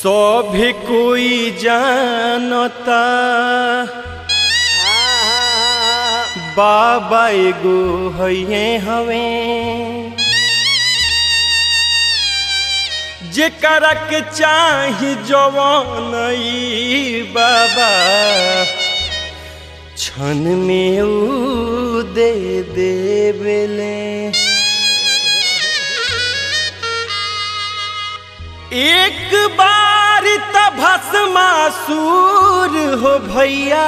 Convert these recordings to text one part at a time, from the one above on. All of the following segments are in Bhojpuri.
सभी कोई जानता बाबा एगो हइये हवे जेकरा के चाही जवान ई बाबा क्षण में ऊ दे देवेले एक बार त भस्मासुर हो भैया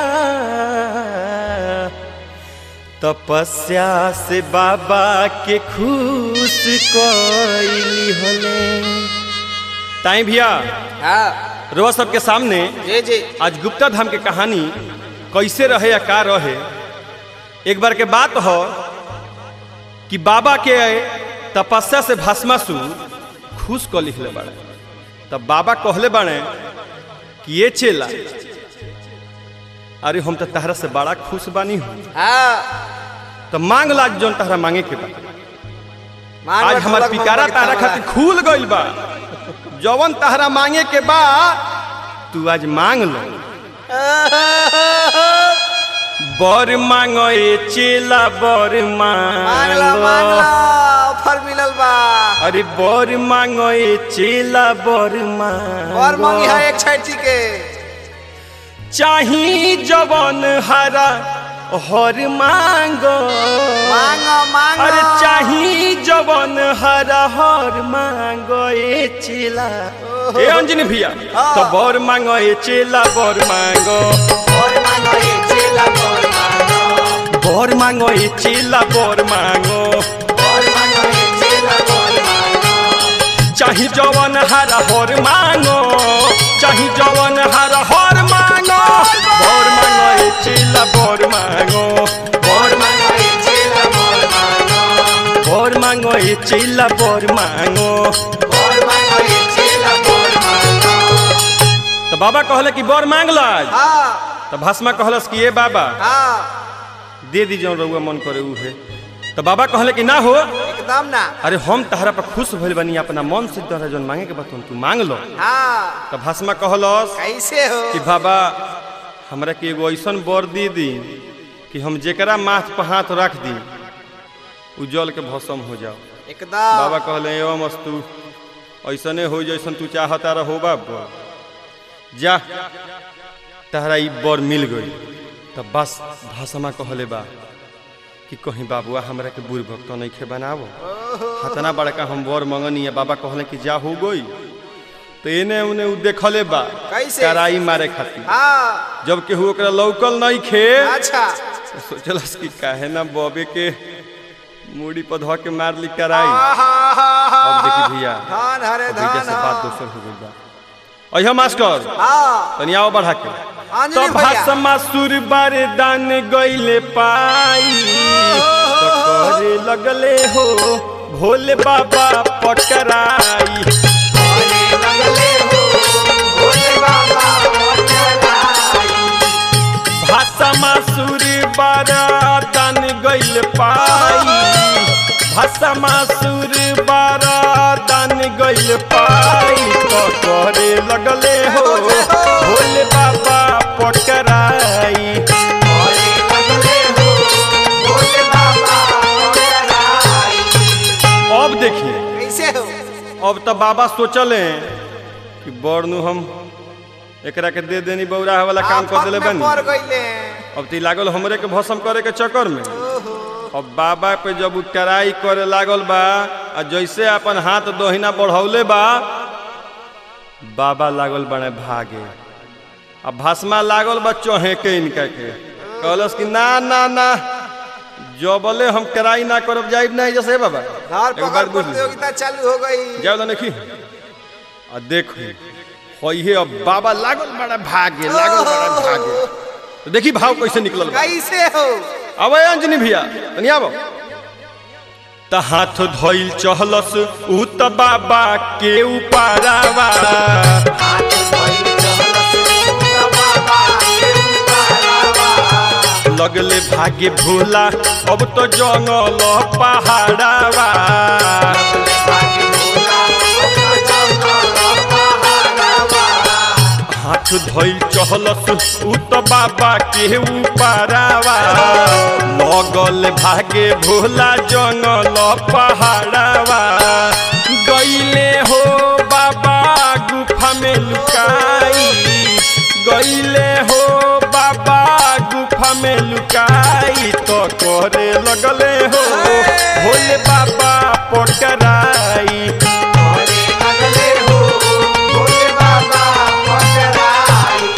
तपस्या से बाबा के खुश कैली हले ताई भैया हाँ रोआ सबके सामने जी जी आज गुप्ता धाम के कहानी कैसे रहे या का रहे एक बार के बात हो कि बाबा के तपस्या से भस्मासुर खुश क लिखले बाड़े तब बाबा कहले बाड़े कि ये चेला अरे हम तो तहरा से बड़ा खुश बानी हूँ हाँ तो मांग लाग जौन तहरा मांगे के बा मान आज लो हमार ढोलक पिकारा मंगल तारा की खातिर खुल गइल बा जवन तहरा मांगे के बा तू आज मांग लो बर मांगो ए चेला बर मांग लो मांग लो मांगो ऑफर मिलल बा अरे बर मांगो ए चेला बर मांगो और मांगी है एक छैटी के चाही जवन हरा हर मांगो मांगो मांगो अरे चाही जवन हरा हर मांगो ए चेला ए अंजनी भैया हाँ। तो बर मांगो ए चेला बर मांगो और मांगो ये चेला और मांगो बर मांगो ए चेला बर मांगो और मांगो ये चेला और मांगो चाही जवन हरा हर मांगो चाही जवन हरा हर मांगो बर मांगो ए चेला बर मांगो और मांगो ये चेला और मांगो बर मांगो ए चेला बर मांगो और मांगो ये चेला और मांगो तो बाबा कहले कि बर मांग लो आज हाँ तो भस्मा कहलस कि ये बाबा हाँ दे दी जौन रउआ मन करे उ है तो बाबा कहले कि ना हो एकदम ना अरे हम तहरा पर खुश भइल बनी अपना मन से तोहरा जौन मांगे के बा तू मांग लो हाँ तो भस्मा कहलस कैसे हो कि बाबा हमरा के एगो ऐसन बर दे दी कि हम जेकरा माथ पर हाथ रख दी उ जल के भस्म हो जाओ एकदम बाबा कहले एवं मस्तु ऐसने हो जैसन तू चाहता रहो बाबा जा तहरा ई बर मिल गई तब बस भाषमा कहले बा कि कहीं बाबुआ हमरा के बूढ़ भक्त नहीं खे बनावो हतना बड़का हम बर मंगनी है बाबा कहले कि जा हो गई तो एने उने उ देखले बा कैसे? कराई मारे खातिर हाँ जब केहू ओकरा लौकल नहीं खे अच्छा तो सोचलस कि काहे ना बॉबे के मूड़ी पर धो के मार ली कराई अब देखी भैया धान हरे अब भैया धान से बात दोसर हो गई बा अहिया मास्टर हाँ तनी आओ बढ़ा के अंजलि तो भैया। भाषमा सुर बारदान गईले पाई तो करे लगले हो भोले बाबा पटराई भोले लगले हो भोले बाबा भाषमा सुर बारदान गईल पाई भाषमा सुर बारदान गईल पाई तो करे लगले हो भोले बाबा पटराई भोले लगले हो भोले बाबा अब देखिए कैसे हो अब तो बाबा सोचले कि बड़नू हम एकरा के दे देनी बौरा वाला काम कर दिले बनी पड़ गईले अब ती लागल हमरे के भसम करे के चक्कर में अब बाबा पे जब उ टराई करे लागल बा आ जैसे अपन हाथ दोहिना बढ़ौले बा बाबा लागल बने भागे अब भस्मा लागल बा चोहे के इनका के कहलस कि ना ना ना जबले हम टराई ना करब जाइब नहीं जैसे बाबा धार एक पकड़ बार बुझ ली। प्रतियोगिता चालू हो गई जाओ देखी आ देखो होइहे अब बाबा लागल बड़ा भागे लागल बड़ा भागे तो देखी भाव कैसे निकलल बा। कैसे हो आवे अंजनी भैया तनी आबो त हाथ धोइल चहलस उ त बाबा के उपारावा हाथ धोइल चहलस तो बाबा के उपारावा। लगले भागे भोला अब तो जंगल पहाड़ावा भाग्य भोला, ओ जंगल पहाड़ावा। धइल चहलस उ त बाबा के उपारावा लगल भागे भोला जंगल पहाड़ावा गईले हो बाबा गुफा में लुकाई गईले हो बाबा गुफा में लुकाई तो करे लगले हो भोले बाबा पकड़ाई अरे लगले हो भोले बाबा पकड़ाई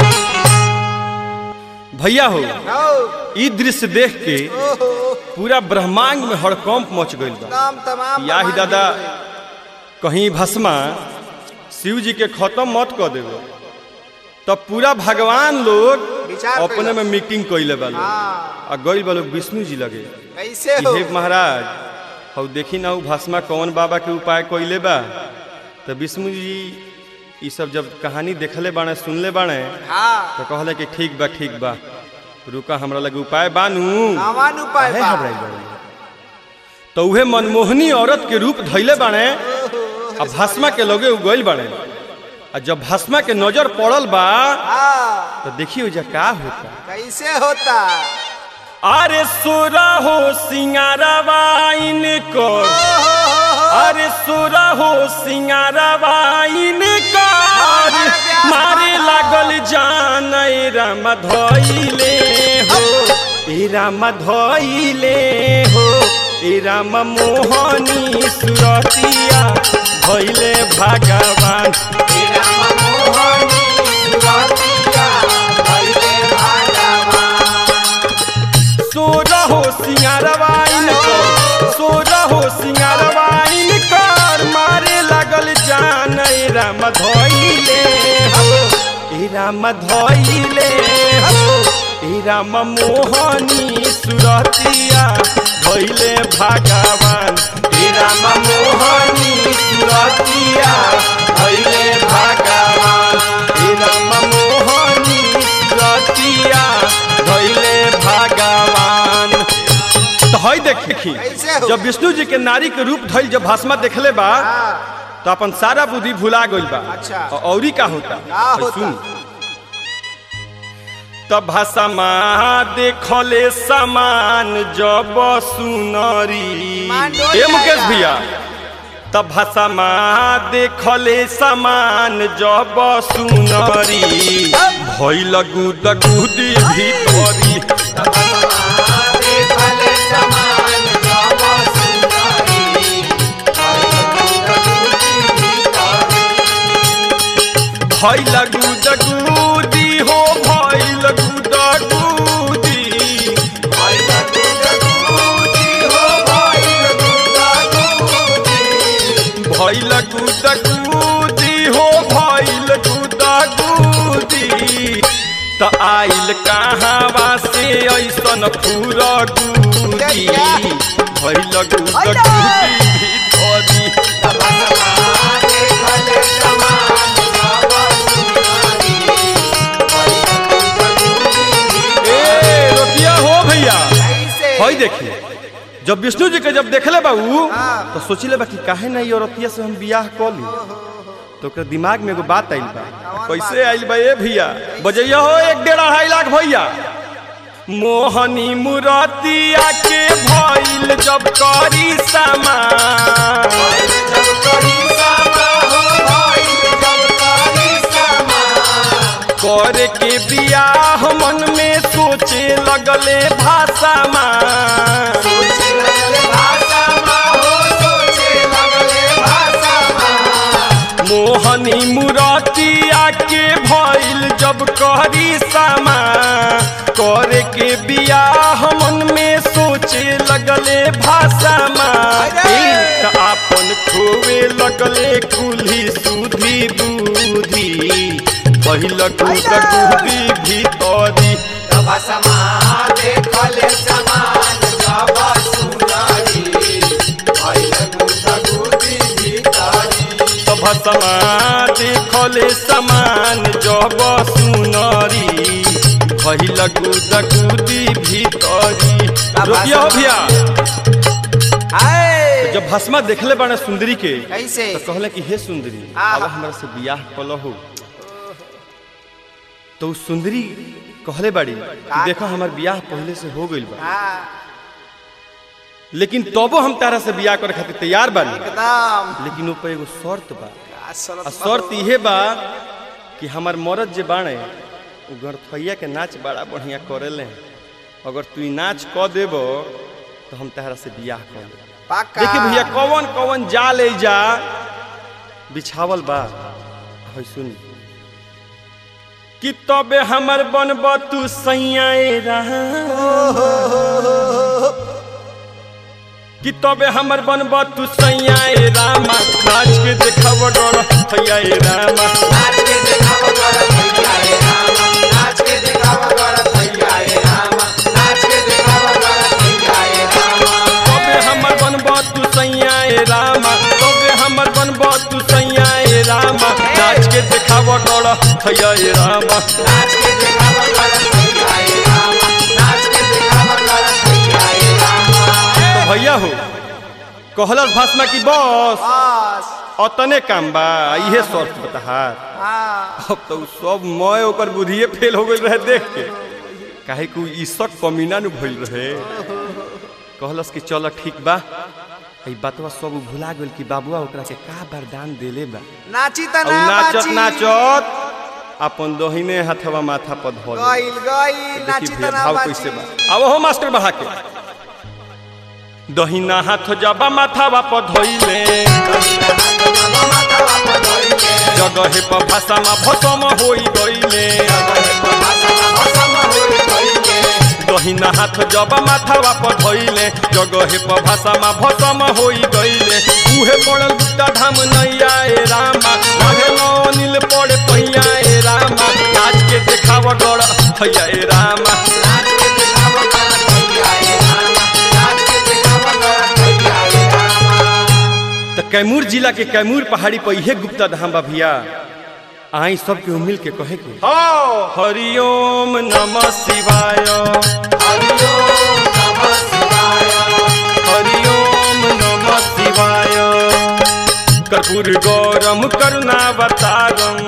भैया हो हो ई दृश्य देख के ओहो पूरा ब्रह्मांड में हड़कंप मच गइल बा नाम तमाम या ही भगवान दादा जी हैं। कहीं भस्मा शिव जी के खत्म मत कर देबो तब पूरा भगवान लोग विचार अपने कइलस। में मीटिंग कइले बा लोग हाँ आ गइल बा लोग विष्णु जी लगे कैसे हो हे महाराज हौ देखी ना उ भस्मा कौन बाबा के उपाय कइले बा तो विष्णु जी ई सब जब कहानी देखले बाणे सुनले बाणे हाँ तो कहले कि ठीक बा ठीक बा रुका हमरा लगे उपाय बानू सामान उपाय काहे बा घबराइल बाड़े? तो उहे मनमोहनी औरत के रूप धैले बाणे आ भस्मा के लगे उगल बाणे आ जब भस्मा के नजर पड़ल बा हाँ तो देखियो जा का होता कैसे होता अरे सोरा हो सिंगारवा इनकर अरे सोरा हो सिंगारवा इनकर मारे लागल जान ए राम धइले हो ए राम धइले हो ए राम मोहनी सुरतिया भइले भगवान तेरा मनमोहनी सुरतिया भइले भगवान सोरा हो सिंगारवा इनकर सोरा हो सिंगारवा इनकर मारे लागल जान ए राम धइले हो ए राम धइले हो ए राम मोहनी सुरतिया भइले भगवान ए राम मोहनी सुरतिया भइले भगवान ए राम मोहनी सुरतिया भइले भगवान तो हई देखी कैसे हो? जब विष्णु जी के नारी के रूप धइल जब भस्मा देखले बा हाँ तो अपन सारा बुद्धि भुला गइल बा अच्छा। और औरी का होता का और होता? सुन तब भस्मा देखले समान जब सुनरी मान डोल ए मुकेश जाएगा। भैया तब भस्मा देखले समान जब सुनरी भइल गुद गुदी भीतरी देखले समान जब सुंदरी भइल गुद गुदी हो भइल गुद गुदी भइल गुदगुदी हो भइल गुदगुदी भइल गुद गुदी हो भइल गुद गुदी त आइल कहाँवा से ऐसन फूर गुदी भइल गुद गुदी भीतरी देखले समान जब सुंदरी ए रोकिया हो भैया कैसे हई देखी जब विष्णु जी के जब देखले बाबू हाँ। तो सोचिले बा कि काहे ना ये औरतिया से हम बियाह कऽ ली तो ओकरा दिमाग में एगो बात आइल बा कैसे आइल बा ए भैया बजैया हो एक डेढ़ अढ़ाई लाख भैया मोहनी मुरतिया के भइल जब करी समान जब करी समा हो भइल जब करी समा करे के बियाह मन में सोचे लगले भाषा मां सोचे लगले भाषा मा हो सोचे लगले भाषा मा मोहनी मुरतिया के भइल जब करी समा करे के बियाह मन में सोचे लगले भाषा त आपन खोवे लगले कुली सुधी बुद्धि पहिल गुद गुदी भीतरी तब समा देखले समान जब सुंदरी भइल गुदगुदी भीतरी तब समा देखले समान जब सुनरी भइल गुद गुदी भीतरी रोकिया हो भैया हाय जब भस्मा देखले बाने सुंदरी के कैसे तो कहले कि हे सुंदरी आहा। अब हमरा से बियाह कलहो तो उ सुंदरी कहले बाड़ी कि देखो हमार बियाह पहले से हो गइल बा हाँ लेकिन तबो हम तारा से बियाह करे खातिर तैयार बानी एकदम लेकिन ऊपर एगो शर्त बा का शरत आ शर्त इहे बा कि हमार मरद जे बाणे उ गणथैया के नाच बड़ा बढ़िया करेले अगर तू ई नाच क देबो तो हम तारा से बियाह कर लेब पक्का देखिए भैया कौन कौन जा ले जा बिछावल बा है सुन कि तबे हमर बनब तू सैयाए कि तबे हमर बनब तू सैयाए रामा नाच के देखब डर थैयाए रामा नाच के देखाव कर भैया ए रामा नाच के देखाव कर भैया ए रामा नाच के देखाव कर भैया ए रामा तबे हमर बनब तू सैयाए रामा तबे हमर बनब तू सैयाए रामा नाच के देखब डर थैयाए रामा नाच के देखाव कर भैया ए रामा नाच के देखाव कर भैया ए रामा तो भैया हो कहलस भाषमा की बस बस अतने काम बा इहे शर्त बताहार हाँ अब तो उ सब मय ओकर बुद्धिए फेल हो गई रहे देख के काहे कि उ ईसक कमीना नु भइल रहे कहलस कि चल ठीक बा ई बातवा सब उ भुला गेल कि बाबुआ ओकरा के का वरदान देले बा नाची त और ना नाचत बाची नाचत अपन दहिने हाथवा माथा पर धो ले गइल गइल नाची देखी त भैया ना भाव बाची कैसे बा अब हो मास्टर बढ़ा के दहिना हाथ जबा माथावा पर धोइले जगहे पर भाषामा भसम होई गइले दहिना हाथ जब माथावा पर धइले जगहे पर भाषामा भसम होई गइले उहे पड़ल गुप्ता धाम नैया ए रामा लहे नील पड़े पैया ए रामा नाच के देखाव डर थैया ए रामा त कैमूर जिला के कैमूर पहाड़ी पर इहे गुप्ता धाम बा भैया आई सब के मिल के कहे के हरिओम नमः शिवाय हरिओम नमः शिवाय कर्पूर गौरम करुणावतारम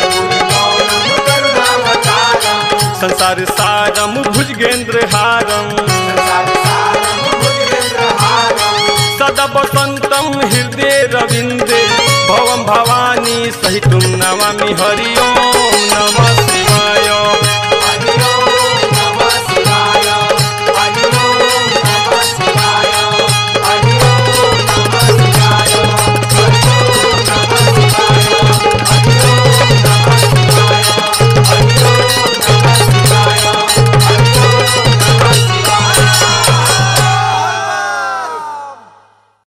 संसार सारम भुजगेंद्र हारम सदा वसंतम हृदय रविंदे भवम भवानी सहितुम नमामि हरिओम